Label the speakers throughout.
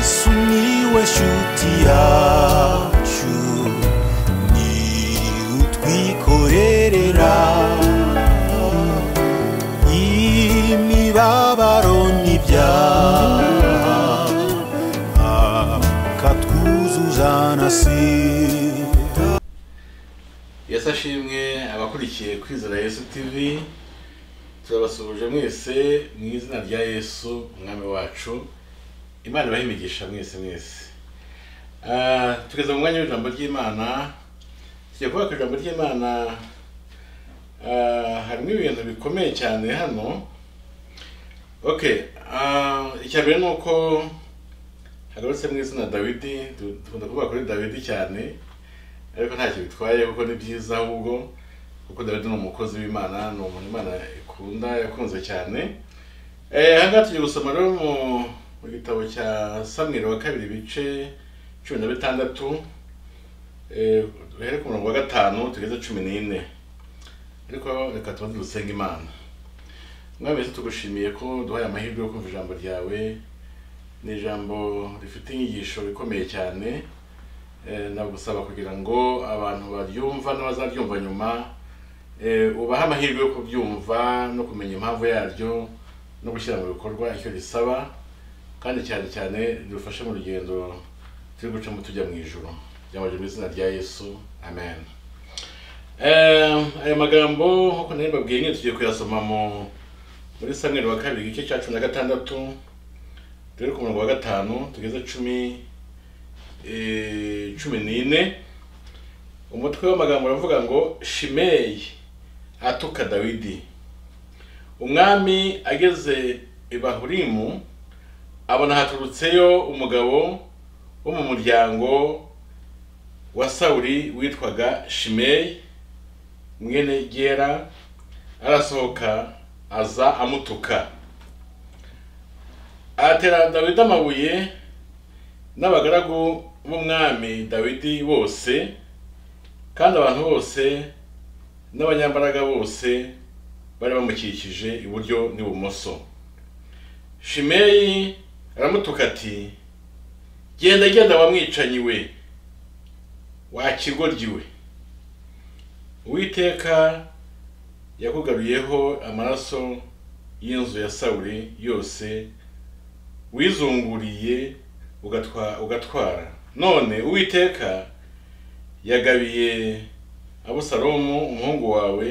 Speaker 1: sumiłeś utiaciu ni utwikorerera imibabaro n'ibyaha akatwuzuza na sida
Speaker 2: yesu ashimwe abakurikiye kwizera yesu tv turabasuhuje mwese mu izina rya yesu umwami wacu imana ibahe imigisha mwese mwese Ah, tugeze mu mwanya w'ijambo ry'imana tugiye kuvuga ku ijambo ry'imana ah, harimo ibintu bikomeye cyane hano ok ah, icya mbere ni uko hagarutse mu izina dawidi du- dukunda kuvuga kuri dawidi cyane ariko ntacyo bitwaye kuko ni byiza ahubwo kuko dawidi ni umukozi w'imana ni umuntu imana ikunda yakunze cyane Eh, aha ngaha tugiye gusoma rero mu mu gitabo cya samweri wa kabiri ibice cumi na bitandatu Eh, duhere ku murongo wa gatanu tugeze cumi n'ine ariko reka tubanze dusenge imana mwami yesu tugushimiye ko duhaye amahirwe yo kumva ijambo ryawe ni ijambo rifite inyigisho ikomeye cyane Eh, nagusaba kugira ngo abantu baryumva n'abazaryumva nyuma eh, ubahe amahirwe yo kubyumva no kumenya impamvu yaryo no gushyira mu bikorwa icyo risaba kandi cyane cyane ridufashe mu rugendo turi gucamo tujya mu ijoro byambaje mu izina rya yesu amen Eh, aya magambo nk'uko nari mbabwiye nyine tugiye kuyasoma mu muri samweri wa kabiri igice cya cumi na gatandatu duhere ku murongo wa gatanu tugeze cumi eh, cumi n'ine umutwe w'amagambo uravuga ngo shimeyi atuka dawidi umwami ageze i bahurimu abona haturutseyo umugabo wo mu muryango wa sawuli witwaga shimeyi mwene gera arasohoka aza amutuka atera dawidi amabuye n'abagaragu b'umwami dawidi bose kandi abantu bose n'abanyambaraga bose bari bamukikije iburyo n'ibumoso shimeyi aramutuka ati genda genda wa mwicanyi we wa kigoryi we uwiteka yakugaruyeho amaraso y'inzu ya sawuli yose wizunguriye ugatwa- ugatwara none uwiteka yagabiye abusalomu umuhungu wawe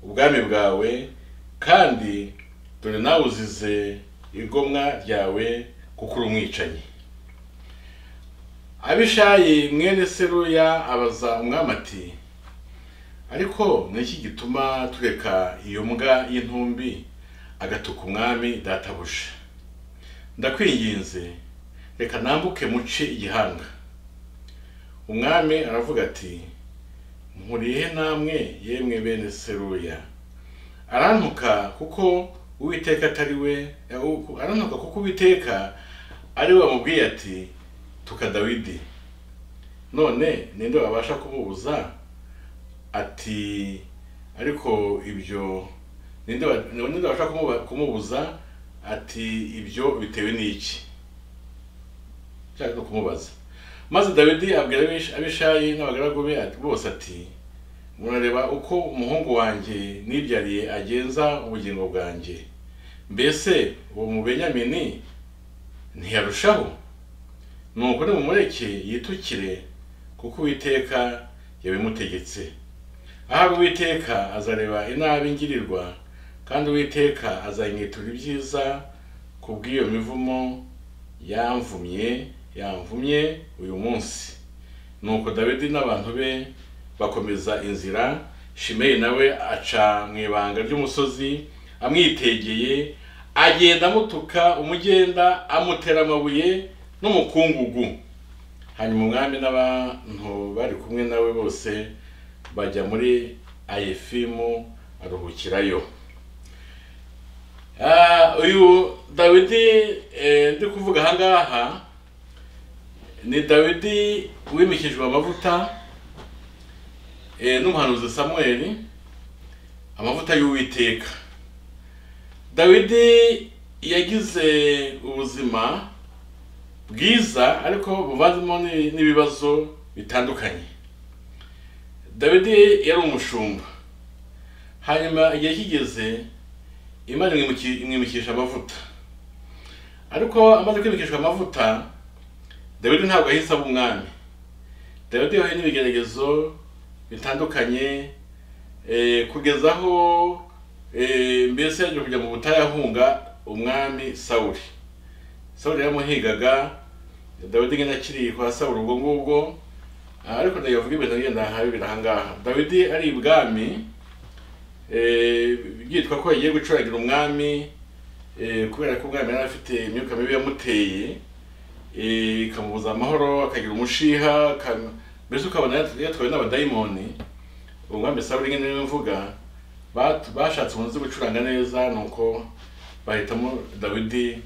Speaker 2: ubwami bwawe kandi dore nawe uzize igomwa ryawe kuko uri umwicanyi abishayi mwene seruya abaza umwami ati ariko ni iki gituma tureka iyo mbwa y'intumbi agatuka umwami databuja ndakwinginze reka nambuke muce igihanga umwami aravuga ati nkuriye namwe yemwe bene seruya arantuka kuko uwiteka atari we ahubwo- arantuka kuko uwiteka ari we wamubwiye ati tuka dawidi none ninde wabasha kumubuza ati ariko ibyo ninde wa- ninde wabasha kumuba- kumubuza ati ibyo bitewe n'iki nshaka no kumubaza maze dawidi abwira abish- abishayi n'abagaragu be ati- bose ati murareba uko umuhungu wanjye nibyariye agenza ubugingo bwanjye mbese uwo mubenyamini ntiyarushaho nuko nimumureke yitukire kuko uwiteka yabimutegetse ahari uwiteka azareba inabi ngirirwa kandi uwiteka azanyitura ibyiza ku bw'iyo mivumo yamvumye yamvumye uyu munsi nuko dawidi n'abantu be bakomeza inzira shimeyi nawe aca mu ibanga ry'umusozi amwitegeye agenda amutuka umugenda amutera amabuye n'umukungugu hanyuma umwami n'abantu bari kumwe nawe bose bajya muri ayefimu aruhukirayo Ah, uyu dawidi eh, ndi kuvuga aha ngaha ni dawidi wimikijwe amavuta eh, n'umuhanuzi samweli amavuta y'uwiteka dawidi yagize ubuzima bwiza ariko buvanzemo n'i- n'ibibazo bitandukanye dawidi yari umushumba hanyuma igihe kigeze imana imwimuki- imwimikisha amavuta ariko amaze kwimikishwa amavuta dawidi ntabwo yahise aba umwami dawidi yahuye n'ibigeragezo bitandukanye eh, kugeza aho eh, mbese yaje kujya mu butayu ahunga umwami sawuli sawuli yaramuhigaga dawidi nyine akiri kwa sawuli ubwo ngubwo Ah, ariko ndayavuga ibintu ngenda habi birahangaha dawidi ari ibwami eh, byitwa ko yagiye gucuragira umwami eh, kubera ko umwami yari afite imyuka mibi yamuteye eh, ikamubuza amahoro akagira umushiha akam- mbese ukabona yat- yatwawe n'abadayimoni uwo mwami sawuli nyine niwe mvuga bat- bashatse umuntu uzi gucuranga neza nuko bahitamo dawidi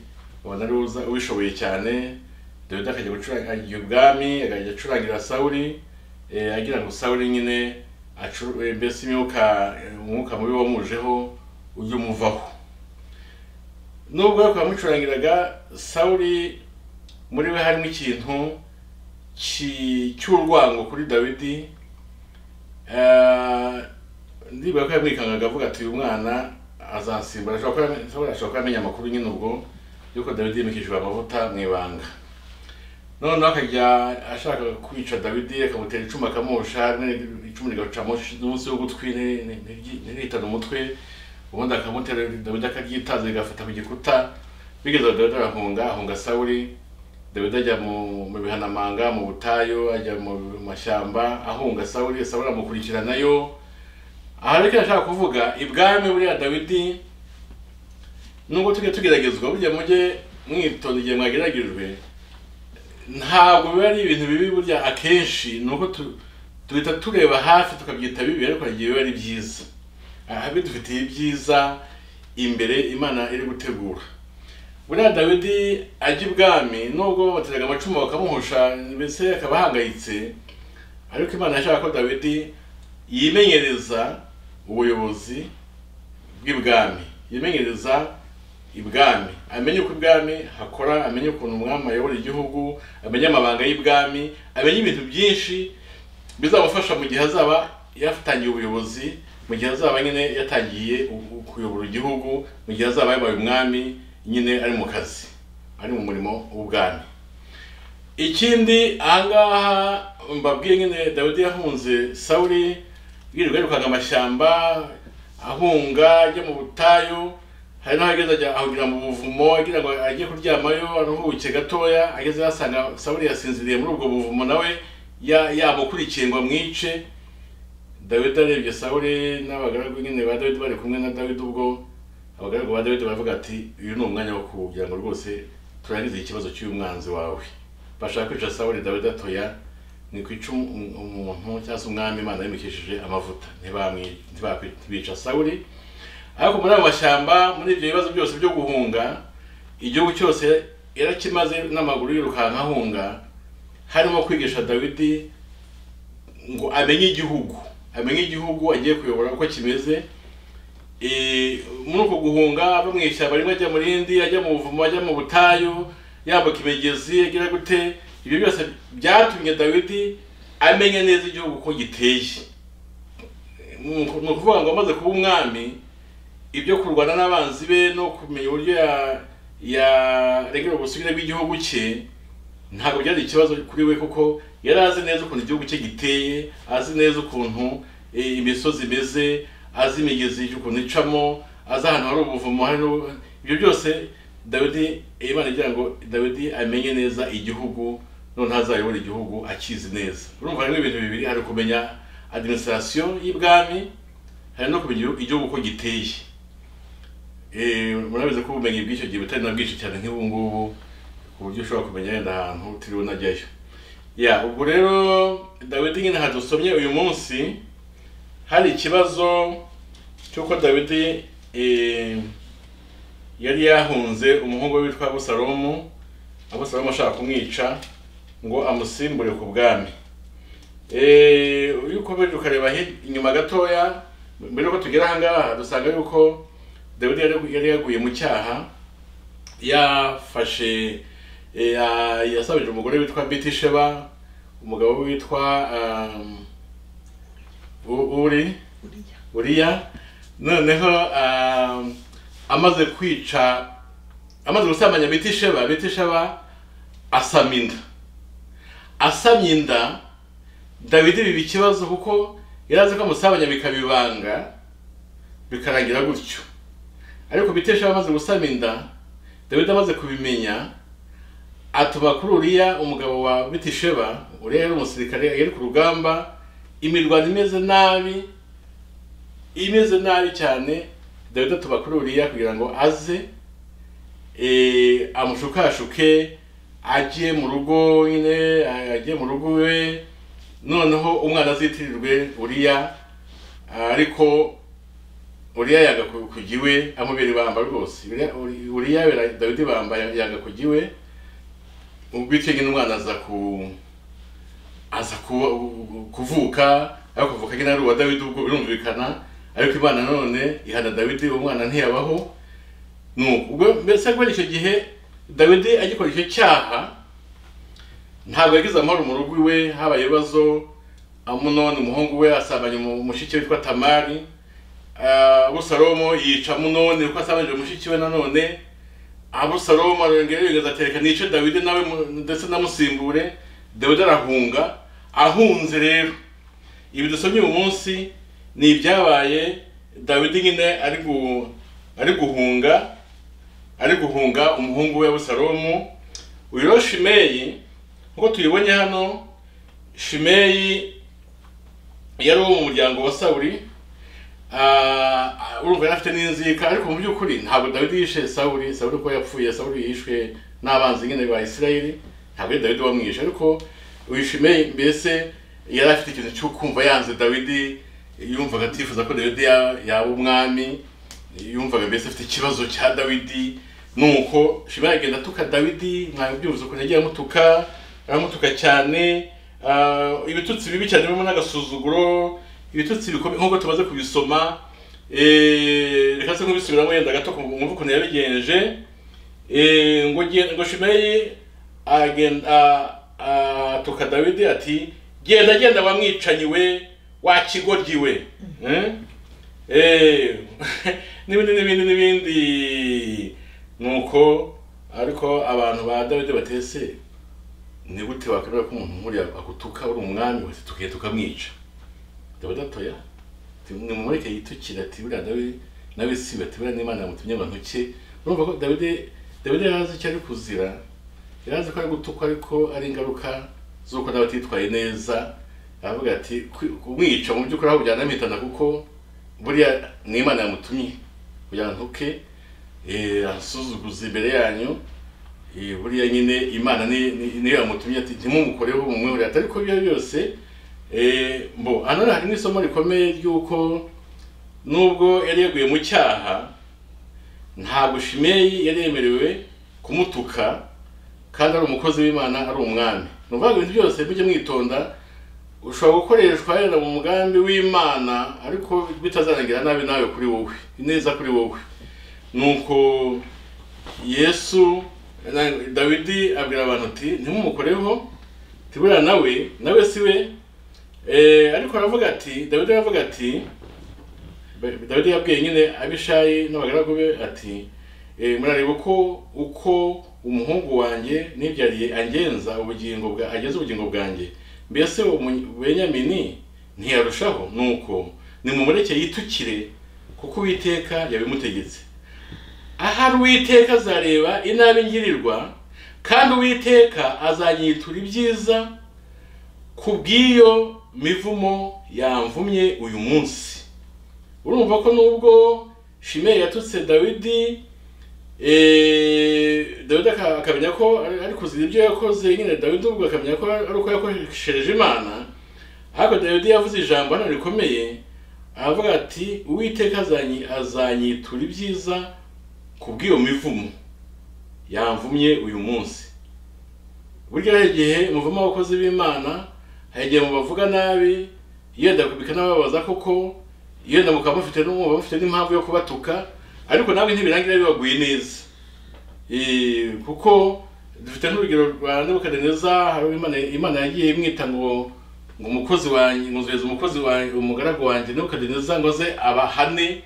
Speaker 2: ubona ari we uza- ubishoboye cyane dawidi akajya gucuranga agiye ubwami akajya acurangira sawuli eh, agira ngo sawuli nyine acu- eh, mbese imyuka eh, umwuka mubi wamujeho ujye umuvaho nubwo ariko yamucurangiraga sawuli muri we harimo ikintu ki- cy'urwango kuri dawidi Eh, ndibuka ko yamwikangaga avuga ati uyu mwana azasimbura ashobora kuba ashobora- ashobora kuba amenya amakuru nyine ubwo yuko dawidi yimikishijwe amavuta mu ibanga noneho akajya ashaka kwica dawidi akamutera icumu akamusha ne- icumu rigaca munsi munsi y'ugutwi ne- ne- ntiryi- ntirihitane umutwe ubundi akamutera dawidi akaryitaza rigafata ku gikuta bigeze aho dawidi arahunga ahunga sawuli dawidi ajya mu mu bihanamanga mu butayu ajya mu mashyamba ahunga sawuli sawuli amukurikiranayo aha rero icyo ndashaka kuvuga ibwami buriya dawidi nubwo tujye tugeragezwa burya mujye mwitonda igihe mwageragejwe ntabwo biba ari ibintu bibi burya akenshi ni uko tu- duhita tureba hafi tukabyita bibi ariko hari igihe biba ari byiza aha bidufitiye ibyiza imbere imana iri gutegura buriya dawidi ajya ibwami nubwo bateraga amacumu bakamuhusha mbese akaba ahangayitse ariko imana yashaka ko dawidi yimenyereza ubuyobozi bw'ibwami yimenyereza ibwami amenye uko ibwami hakora amenye ukuntu umwami ayobora igihugu amenye amabanga y'ibwami amenye ibintu byinshi bizamufasha mu gihe azaba yatangiye ubuyobozi mu gihe azaba nyine yatangiye u- kuyobora igihugu mu gihe azaba yabaye umwami nyine ari mu kazi ari mu murimo w'ubwami ikindi ahangaha mbabwiye nyine dawidi yahunze sawuli yirirwa yirukaga amashyamba ahunga ajya mu butayu hari n'aho ageze ajya ahugira mu buvumo agira ngo ajye kuryamayo aruhuke gatoya ageze yasanga sawuli yasinziriye muri ubwo buvumo nawe ya- yamukurikiye ngo amwice dawidi arebye sawuli n'abagaragu nyine ba dawidi bari kumwe na dawidi ubwo abagaragu ba dawidi baravuga ati uyu ni umwanya wo kugira ngo rwose turangize ikibazo cy'uyu mwanzi wawe bashaka kwica sawuli dawidi atoya ni kwica um- um- umuntu cyangwa se umwami imana yimikishije amavuta ntibamwi- ntibakwi- ntibica sawuli ariko muri ayo mashyamba muri ibyo bibazo byose byo guhunga igihugu cyose yarakimaze n'amaguru yirukanka ahunga harimo kwigisha dawidi ngo amenye igihugu amenye igihugu agiye kuyobora uko kimeze Eh, muri uko guhunga ava mu ishyamba rimwe ajya mu rindi ajya mu buvumo ajya mu butayu yambuka imigezi agira gute ibyo byose byatumye dawidi amenya neza igihugu uko giteye ni uku- ni ukuvuga ngo amaze kuba umwami ibyo kurwana n'abanzi be no kumenya uburyo ya- yaregera ubusugire bw'igihugu cye ntabwo byari ikibazo kuri we kuko yari azi neza ukuntu igihugu cye giteye azi neza ukuntu eh, imisozi imeze azi imigezi ukuntu icamo azi ahantu hari ubuvumo hari n'ubu- ibyo byose dawidi eh, imana igira ngo dawidi amenye neza igihugu noneho azayobora igihugu akizi neza urumva harimo ibintu bibiri hari kumenya administration y'ibwami hari no kumenya igihugu uko giteye Eh, murabizi ko ubumenyi bw'icyo gihe butari na bwinshi cyane nk'ubu ngubu ku buryo ushobora kumenya yenda ahantu utiriwe unajyayo ya ubwo rero dawidi nyine hadusomye uyu munsi hari ikibazo cy'uko dawidi eh, yari yahunze umuhungu we witwa abusalomu abusalomu ashaka kumwica ngo amusimbure ku bwami Eh, iyo ukomeje ukareba hi- inyuma gatoya mbere yuko tugera ahangaha dusanga yuko dawidi yari yari yaguye mu cyaha yafashe Eh, ah, yasabije umugore witwa bitisheba umugabo witwa um, U- uri uriya noneho um, amaze kwica amaze gusambanya bitisheba bitisheba asama inda asamye inda dawidi biba ikibazo kuko yari azi ko amusambanya bikabibanga bikarangira gutyo ariko bitisheba amaze gusama inda dawidi amaze kubimenya atuma kuri uriya umugabo wa bitisheba uriya yari umusirikare yari ku rugamba imirwano imeze nabi imeze nabi cyane dawidi atuma kuri uriya kugira ngo aze eh, amushukashuke ajye mu rugo nyine a- ajye mu rugo iwe noneho umwana azitirirwe uriya ariko uriya yanga ku- kujya iwe amubera ibamba rwose Uriya- Uri- uriya bera- dawidi bamba yanga kujya iwe bityo nyine umwana aza ku aza ku- kuvuka ariko kuvuka nyine ari uwa dawidi ubwo birumvikana ariko imana none ihana dawidi uwo mwana ntiyabaho nuko ubwo mbese kubera icyo gihe dawidi agikora icyo cyaha ntabwo yagize amahoro mu rugo iwe habaye ibibazo amunoni umuhungu we asambanya umu- mushiki witwa tamari Ah, abusalomo yica amunoni kuko asambanyije mushiki we nanone abusalomo arongera yigeze atereka nice dawidi nawe mu- ndetse namusimbure dawidi arahunga ahunze rero ibi dusomye uyu munsi ni ibyabaye dawidi nyine ari gu ari guhunga ari guhunga umuhungu we abusalomo uyu rero shimeyi nk'uko tuyibonye hano shimeyi yari uwo mu muryango wa sawuri Ah, urumva yari afite n'inzika ariko mu by'ukuri ntabwo dawidi yishe sawuri sawuri ko yapfuye sawuri yishwe n'abanzi nyine ba isirayeli ntabwo yari dawidi wamwishe ariko uyu shimeyi mbese yari afite ikintu cyo kumva yanze dawidi yumvaga atifuza ko dawidi ya- yaba umwami yumvaga mbese afite ikibazo cya dawidi nuko shimeyi agenda atuka dawidi mwabyumvise ukuntu yagiye amutuka aramutuka cyane ah, ibitutsi bibi cyane birimo n'agasuzuguro ibitutsi bikomeye nk'uko tumaze kubisoma eh, reka se nkubisubiramo yenda gato mwumve ukuntu yabigenje Eh, ngo gen- ngo shimeyi agenda ah, atuka dawidi ati genda genda wamwicanyi we wa kigoryi we Eh? Eh, n'ibindi n'ibindi n'ibindi nuko ariko abantu ba dawidi batese ni gute wakwemera ko umuntu nkuriya agutuka uri umwami wese tukiye tukamwica dawidi atoya nimumureke yitukira ati buriya dawe nawe siba ati buriya n'imana yamutumye abantu ke urumva ko dawidi dawidi yari azi icyo ari kuzira yari azi ko ari gutukwa ariko ari ingaruka z'uko nawe atitwaye neza aravuga ati "Kwi- kumwica mu by'ukuri aho kujyana amwitana kuko buriya n'imana yamutumye kugira ngo ntuke eh, asuzuguze imbere yanyu Eh, buriya nyine imana ni- ni- niyo yamutumye ati ntimumukoreho mumwihorere atari ko ibyo ari byo byose Eh, mbo hano hari n'isomo rikomeye ry'uko nubwo yari yaguye mu cyaha ntabwo shimeyi yari yemerewe kumutuka kandi ari umukozi w'imana ari umwami ni ukuvuga ngo ibintu byose mujye mwitonda ushobora gukoreshwa yenda mu mugambi w'imana ariko bitazarangira nabi nawe kuri wowe neza kuri wowe nuko yesu na- dawidi abwira abantu ati ntimumukoreho tibura nawe nawe si we Eh, ariko aravuga ati dawidi aravuga ati Ba- dawidi yabwiye nyine abishayi n'abagaragu be ati eh, murareba uko uko umuhungu wanjye nibyariye angenza ubugingo bwa ageza ubugingo bwanjye mbese umu- benyamini ntiyarushaho nuko nimumureke yitukire kuko uwiteka yabimutegetse ahari uwiteka azareba inabi ngirirwa kandi uwiteka azanyitura ibyiza kubw'iyo mivumo yamvumye uyu munsi urumva ko nubwo shimeyi yatutse dawidi eh, dawidi aka- akamenya ko ari ari kuzira ibyo yakoze nyine dawidi ubwo akamenya ko ari ari uko yakoreshereje imana ariko dawidi yavuze ijambo hano rikomeye aravuga ati uwiteka azanyi- azanyitura ibyiza kubw'iyo mivumo yamvumye uyu munsi burya hari igihe muvamo abakozi b'imana hari igihe mubavuga nabi yenda kubika n'ababaza koko yenda mukaba mufite n'umwuka mufite n'impamvu yo kubatuka ariko nawe ntibirangira bibaguye neza Eh, kuko dufite nk'urugero rwa nebukadineza hari uwo imana imana yagiye imwita ngo ngo umukozi wanjye nkuzuhereza umukozi wanjye umugaragu wanjye nebukadineza ngo aze abahane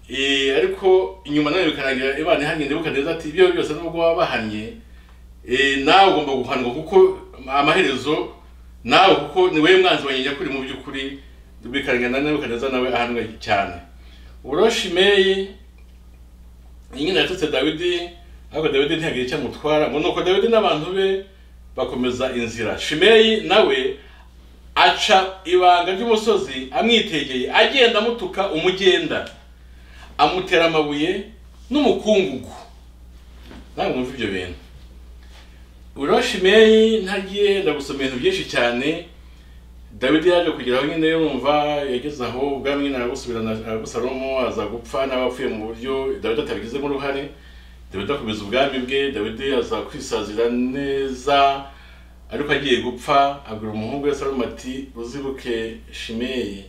Speaker 2: Eh, ariko inyuma nawe bikarangira imana ihanye nebukadineza ati ibyo byose nubwo waba wabahanye eh, nawe ugomba guhanwa kuko amaherezo nawe kuko ni wowe mwanzi wanjye nyakuri mu by'ukuri bikarangira na nebukadineza nawe ahanwe cyane ubwo shimeyi nyine yatutse dawidi ariko dawidi ntiyagira icyo amutwara ngo nuko dawidi n'abantu be bakomeza inzira shimeyi nawe aca ibanga ry'umusozi amwitegeye agenda amutuka umugenda amutera amabuye n'umukungugu nawe mwumva ibyo bintu urabona shimeyi ntagiye ndagusoma ibintu byinshi cyane dawidi yaje kugeraho nyine yumva yageze aho ubwami nyine arabusubirana arabusalomo aza gupfa n'abapfuye mu buryo dawidi atabigizemo uruhare dawidi akomeza ubwami bwe dawidi aza kwisazira neza ariko agiye gupfa abwira umuhungu we salomo ati uzibuke shimeyi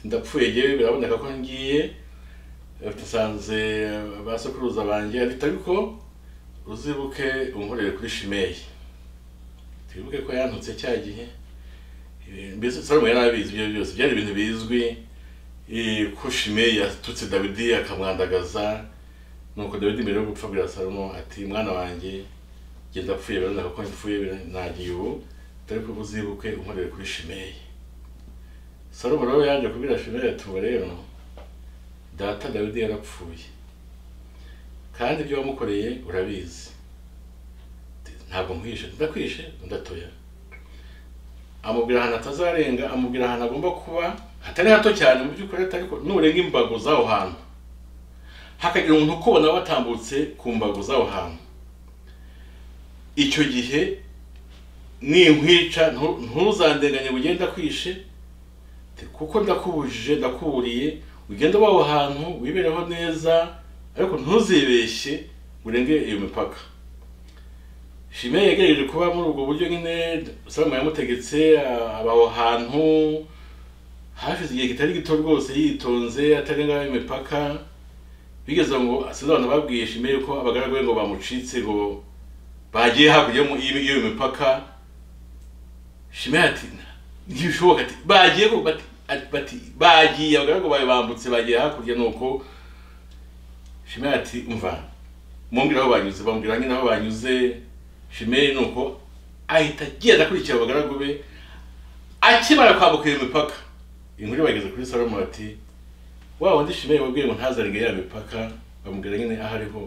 Speaker 2: ndapfuye yewe biraboneka ko ngiye basanze ba sokuruza banjye ariko ariko uzibuke unkorere kuri shimeyi twibuke ko yantutse cya gihe Eh, mbese salomo yari abizi ibyo byose byari ibintu bizwi eh, ko shimeyi yatutse dawidi akamwandagaza nuko dawidi mbere yo gupfa abwira salomo ati mwana wanjye njye ndapfuye biraboneka ko mpfuye bira- nagiye ubu dore ko uzibuke unkorere kuri shimeyi salomo rero yaje kubwira shimeyi ati ubu rero data dawidi yarapfuye kandi ibyo wamukoreye urabizi ntabwo nkwishe ndakwishe ndatoya amubwira ahantu atazarenga amubwira ahantu agomba kuba hatari hato cyane mu by'ukuri ariko nurenga imbago z'aho hantu hakagira umuntu ukubona watambutse ku mbago z'aho hantu icyo gihe ninkwica ntu- ntuzandenganye ugenda kwishe Ati, kuko ndakubujije ndakuburiye ugenda uba aho hantu wibereho neza ariko ntuzibeshye urenge iyo mipaka shime yegereje kuba muri ubwo buryo nyine salomo yamutegetse a- aba aho hantu hashize igihe kitari gito rwose yitonze atarenga imipaka bigeze aho ngo asize abantu babwiye shime yuko abagaragu be ngo bamucitse ngo bagiye hakurya y'umu- y'iyo y'iyo mipaka shime ati ntibishoboka ati bagiye ngo bati ati- bati bagiye abagaragu bawe bambutse bagiye hakurya nuko shime ati umva mumbwira aho banyuze bambwira nyine aho banyuze shimeyi ni uko ahita agenda akurikira abagaragu be akimara kwambuka iyo mipaka inkuru bageze kuri salomo bati wa wundi shimeyi wabwiye ngo ntazarenge ya mipaka bamubwira nyine aho ariho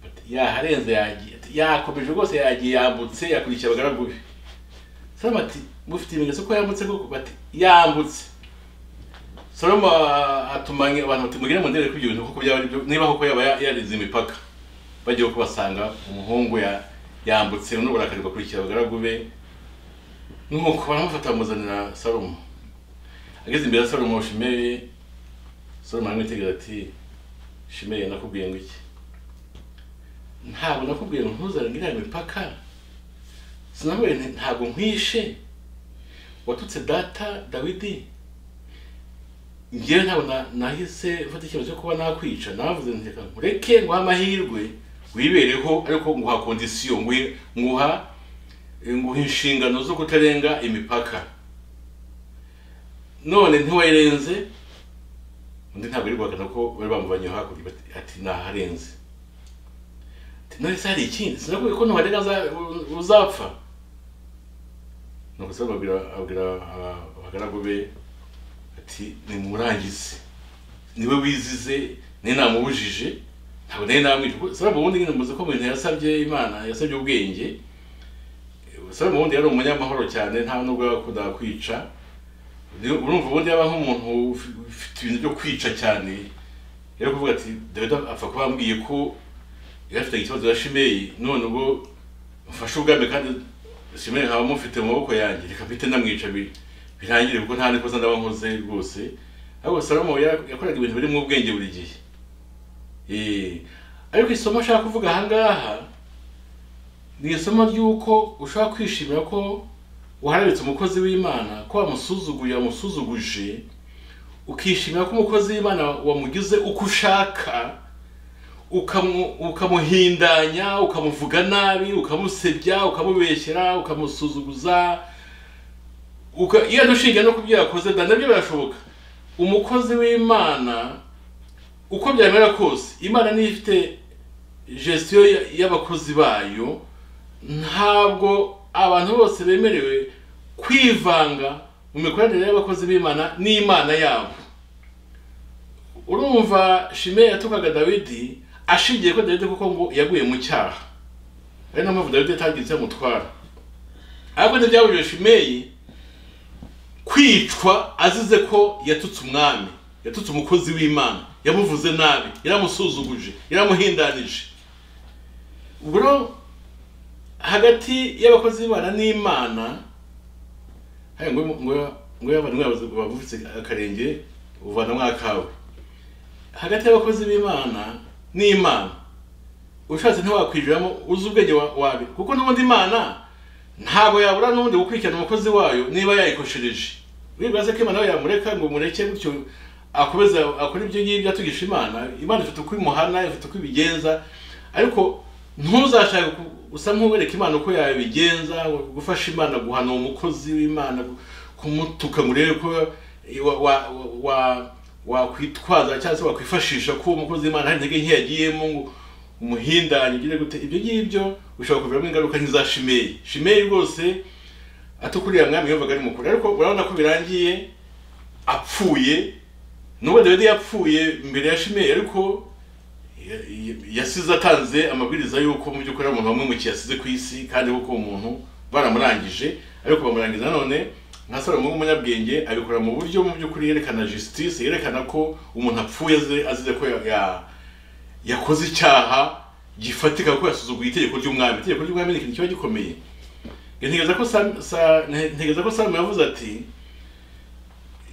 Speaker 2: Bati, yaharenze yagiye ati, yakomeje rwose yagiye yambutse yakurikiye abagaragu be salomo ati mufite ibimenyetso ko yambutse koko bati yambutse salomo ah, atumanye abantu bati mugire mundebe kuri ibyo bintu kuko byaba ari byo niba koko yaba ya- yarize imipaka bagiye kubasanga umuhungu ya yambutse n'uburakari bakurikira abagaragu be nuko baramufata bamuzanira salomo ageze imbere ya salomo shimeyi salomo aramwitegereza ati shimeyi nakubwiye ngo iki ntabwo nakubwiye ngo ntuzarenge iriya mipaka sinabwiye nti ntabwo nkwishe watutse data dawidi njyewe ntabwo na- nahise mfata icyemezo cyo kuba nakwica navuze nti reka nkureke nguha amahirwe wibereho ariko nguha kondisiyo nguhe- nguha nguha inshingano zo kutarenga imipaka none ntiwayirenze undi ntabwo ari guhakana ko bari bamuvanyeho hakurya bati ati naharenze ati none se hari ikindi sinakubwiye ko nuharenga aza- uzapfa nuko se babwira abwira aba- abagaragu be ati nimurangize niwe wizize niwe namubujije ntabwo nawe namwica kuko salomo ubundi nyine muzi ko mu bintu yasabye imana yasabye ubwenge Eh, salomo ubundi yari umunyamahoro cyane nta nubwo yakundaga kwica Ni- urumva ubundi yaba nk'umuntu ufi- ufite ibintu byo kwica cyane yari kuvuga ati dawidi apfa kuba yambwiye ko yari afite ikibazo ya shimeyi none ubwo mfashe ubwami kandi shimeyi nkaba mufite mu maboko yanjye reka mpite namwica bi- birangire kuko nta nikosa ndaba nkoze rwose ariko salomo ya- yakoraga ibintu biri mu bwenge buri gihe Eh, ariko isomo ashaka kuvuga aha ngaha ni isomo ry'uko ushobora kwishimira ko wahararitse umukozi w'imana ko wamusuzuguye wamusuzuguje ukishimira ko umukozi w'imana wamugize uko ushaka ukamu- ukamuhindanya ukamuvuga nabi ukamusebya ukamubeshyera ukamusuzuguza uka- iyo dushingiye no ku byo yakoze da nabyo birashoboka umukozi w'imana uko byamera kose imana niyo ifite gestion ya- y'abakozi bayo ntabwo abantu bose bemerewe kwivanga mu mikoranire y'abakozi b'imana n'imana yabo urumva shime yatukaga dawidi ashingiye ko dawidi kuko ngo yaguye mu cyaha ari na mpamvu dawidi atagize icyo amutwara ariko ntibyabujije shimeyi kwicwa azize ko yatutse umwami yatutse umukozi w'imana yamuvuze nabi yaramusuzuguje yaramuhindanije ubwo rero hagati y'abakozi b'imana n'imana hari ngo ngo ngo abantu bavutse akarenge uvanamo akawe hagati y'abakozi b'imana n'imana ushatse ntiwakwijiramo uzi ubwenge wa- wawe kuko n'ubundi imana ntabwo yabura n'ubundi gukurikirana umukozi wayo niba yayikoshereje wibaze ko imana we yamureka ngo mureke gutyo akomeze akore ibyo ngibyo atugisha imana imana ifite uko imuhana ifite uko ibigenza ariko ntuzashake ku- usa nk'uwereka imana uko yabigenza gufasha imana guhana uwo mukozi w'imana kumutuka ngo urebe ko wa- wa- wa- wakwitwaza cyangwa se wakwifashisha ko uwo mukozi w'imana hari intege nke yagiyemo ngo umuhindanye ugire gute ibyo ngibyo ushobora kuviramo ingaruka nk'iza shimeyi shimeyi rwose atukuriye mwami yumvaga ari mukuru ariko urabona ko birangiye apfuye nubwo dawidi yapfuye mbere ya shimeyi ariko ya- ya- yasize atanze amabwiriza y'uko mu by'ukuri ari umuntu wamwimukiye yasize ku isi kandi kuko uwo muntu baramurangije ariko bamurangiza nanone nka salomo w'umunyabwenge abikora mu buryo mu by'ukuri yerekana justice yerekana ko umuntu apfuye azi- azize ko ya- ya- yakoze icyaha gifatika ko yasuzuguye itegeko ry'umwami itegeko ry'umwami ni ikintu kiba gikomeye ntegereza ko Sam- Sa- nte- ntekereza ko salomo yavuze ati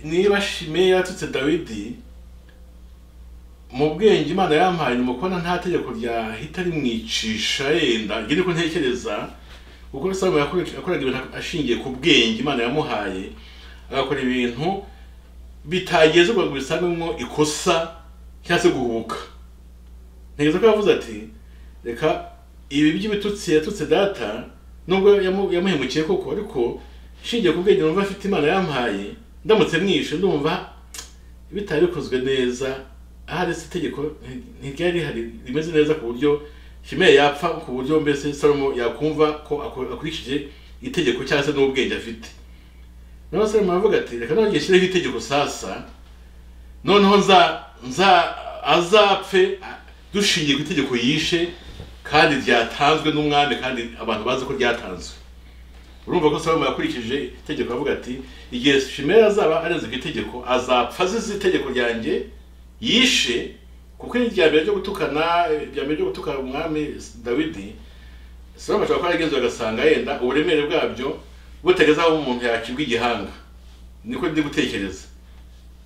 Speaker 2: niba shimeyi yatutse dawidi mu bwenge imana yampaye nyuma kubona nta tegeko ryahita rimwicisha yenda njye niko ntekereza kuko salomo yakore- yakoraga ibintu ashingiye ku bwenge imana yamuhaye agakora ibintu bitagezerwa ngo bisangwemo ikosa cyangwa se guhubuka ntekereza ko yavuze ati reka ibi by'ibitutsi yatutse data nubwo yamu- yamuhemukiye koko ariko nshingiye ku bwenge numva afite imana yampaye ndamutse mwishe ndumva bitari bikozwe neza ahari se itegeko nti- ntiryari rihari rimeze neza ku buryo shimeya yapfa ku buryo mbese salomo yakumva ko ako- akurikije itegeko cyangwa se n'ubwenge afite noneho salomo aravuga ati reka nongeye nshyireho itegeko sasa noneho nza nza azapfe a- dushingiye ku itegeko yishe kandi ryatanzwe n'umwami kandi abantu bazi ko ryatanzwe urumva ko salomo yakurikije itegeko avuga ati igihe shimeya azaba arenze ku itegeko azapfa azize itegeko ryanjye yishe kuko irya mbere ryo gutukana irya mbere ryo gutukana umwami dawidi salomo ashobora kuba yaragenzuye agasanga yenda uburemere bwabyo butageze aho umuntu yakibwa igihanga niko ndi gutekereza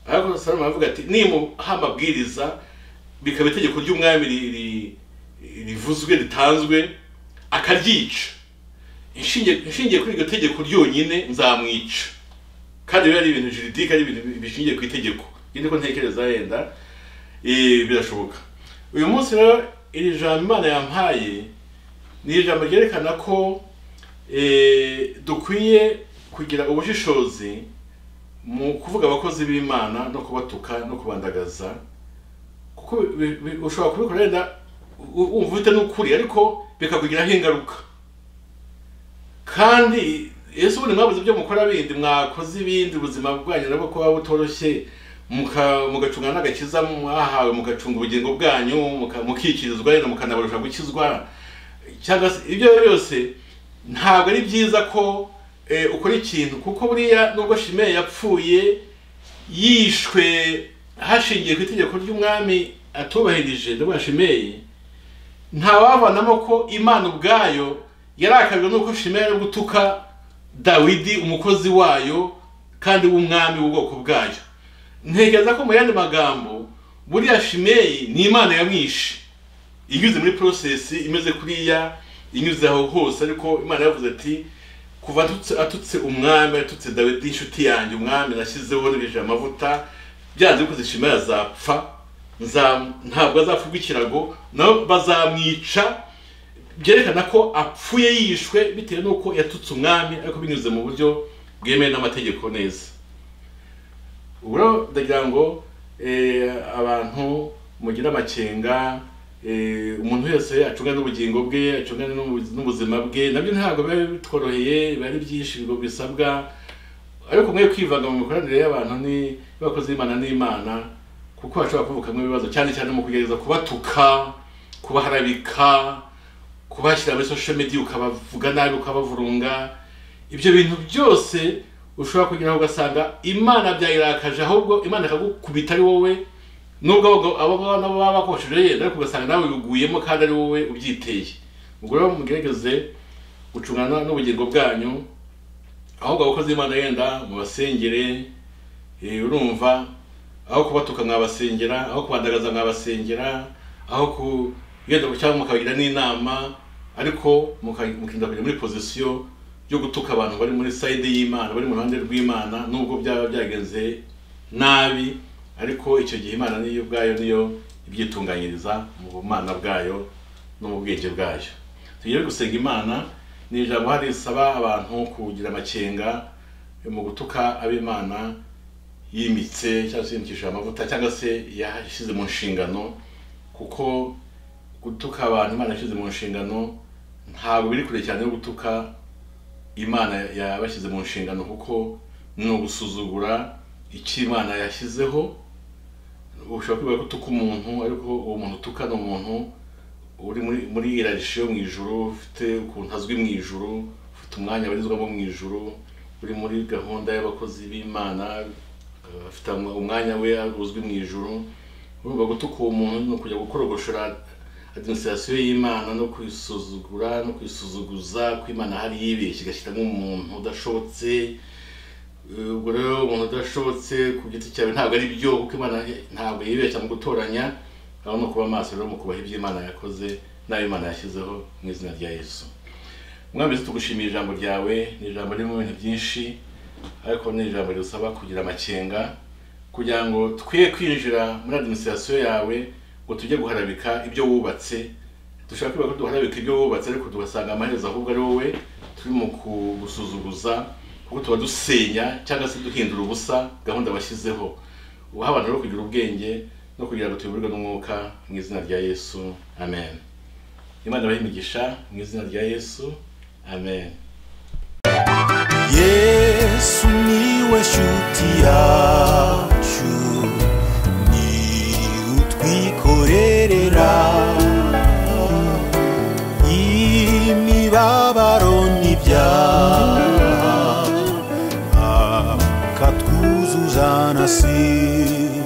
Speaker 2: ariko salomo aravuga ati nimuha amabwiriza bikaba itegeko ry'umwami ri- ri- rivuzwe ritanzwe akaryica Inshingiye- inshingiye kuri iryo tegeko ryonyine nzamwica kandi biba ari ibintu juridike ari ibintu bishingiye ku itegeko ibyo ko ntekereza yenda eh, birashoboka uyu munsi rero iri jambo imana yampaye ni ijambo ryerekana ko eh, dukwiye kugira ubushishozi mu kuvuga abakozi b'imana no kubatuka no kubandagaza kuko bi- bi- ushobora kubikora yenda u- wumva ufite n'ukuri ariko bikakugiraho ingaruka kandi ese ubundi mwabuze ibyo mukora bindi mwakoze ibindi ubuzima bwanyu nabwo kuba butoroshye muka- mugacunga n'agakiza mwahawe mugacunga ubugingo bwanyu muka- mukikirizwa yenda mukanabarusha gukizwa cyangwa se ibyo ari byo byose ntabwo ari byiza ko eh, ukora ikintu kuko buriya nubwo shimeye yapfuye yishwe hashingiye ku itegeko ry'umwami atubahirije ndabona shimeyi ntawavanamo ko imana ubwayo yarakajwe n'uko shimeya ari gutuka dawidi umukozi wayo kandi w'umwami w'ubwoko bwayo ntekereza ko mu yandi magambo buriya shimeyi ni imana yamwishe inyuze muri porosesi imeze kuriya inyuze aho hose ariko imana yavuze ati kuva atutse, atutse umwami atutse dawidi inshuti yanjye umwami nashyizeho n'ibije amavuta byanze bikoze shimeya azapfa nza- ntabwo azapfurwa ikirago nabo bazamwica byerekana ko apfuye yishwe bitewe n'uko yatutse umwami ariko binyuze mu buryo bwemewe n'amategeko neza ubu rero ndagira ngo eh, abantu mugire amakenga eh, umuntu wese acunga n'ubugingo bwe acunga n'ubu- n'ubuzima bwe nabyo ntabwo biba bitworoheye biba ari byinshi ngo bisabwa ariko mwe kwivanga mu mikoranire y'abantu ni y'abakozi b'imana n'imana kuko hashobora kuvukamo ibibazo cyane cyane mu kugerageza kubatuka kubaharabika kubashyira muri social media ukabavuga nabi ukabavurunga ibyo bintu byose ushobora kugeraho ugasanga imana byayirakaje ahubwo imana ikagukubita ari wowe nubwo abo- abo ngabo nabo baba bakoresheje yenda ariko ugasanga nawe ubiguyemo kandi ari wowe ubyiteye ubwo rero mugerageze gucungana n'ubugingo bwanyu ahubwo abakozi b'imana yenda mubasengere eh, urumva aho kubatuka mwabasengera aho kubandagaza mwabasengera aho ku yenda cyangwa mukabagira n'inama ariko muka- mukirinda kujya muri pozisiyo yo gutuka abantu bari muri sayide y'imana bari mu ruhande rw'imana nubwo byaba byagenze nabi ariko icyo gihe imana niyo ubwayo niyo ibyitunganyiriza mu bumana bwayo no mu bwenge bwayo tugere gusenga imana ni ijambo hari risaba abantu kugira amakenga mu gutuka ab'imana yimitse cyangwa se yimikishije amavuta cyangwa se yashyize mu nshingano kuko gutuka abantu imana yashyize mu nshingano ntabwo biri kure cyane yo gutuka imana yabashyize mu nshingano kuko ni ugusuzugura icyo imana yashyizeho ushobora kwibuka ko utuka umuntu ariko uwo muntu utuka ni umuntu uri muri muri irarishyo mu ijuru ufite ukuntu azwi mu ijuru ufite umwanya abarizwamo mu ijuru uri muri gahunda y'abakozi b'imana eh, afite umwa- umwanya we uzwi mu ijuru urumva gutuka uwo muntu ni ukujya gukorogoshora administrasiyo y'imana no kwisuzugura no kwisuzuguza ko imana hari yibeshye igashyiramo umuntu udashobotse Eh, ubwo rero umuntu udashobotse ku giti cyawe ntabwo ari byo kuko imana ntabwo yibeshya mu gutoranya aho no kuba maso rero mu kubaha ibyo imana yakoze n'ayo imana yashyizeho mu izina rya yesu mwami yesu tugushimiye ijambo ryawe ni ijambo ririmo ibintu byinshi ariko ni ijambo ridusaba kugira amakenga kugira ngo twe kwinjira muri administrasiyo yawe ngo tujye guharabika ibyo wubatse dushaka kwibuka ko duharabika ibyo wubatse ariko tugasanga amaherezo ahubwo ari wowe turi mu kugusuzuguza kuko tuba dusenya cyangwa se duhindura ubusa gahunda washyizeho ubaha abantu rero kugira ubwenge no kugira ngo tuyoborwe n'umwuka mu izina rya yesu amen imana ibahe imigisha mu izina rya yesu amen
Speaker 1: yesu niwe shuti yacu ni utwikorerera imibabaro n'ibyaha akatwuzuza na sida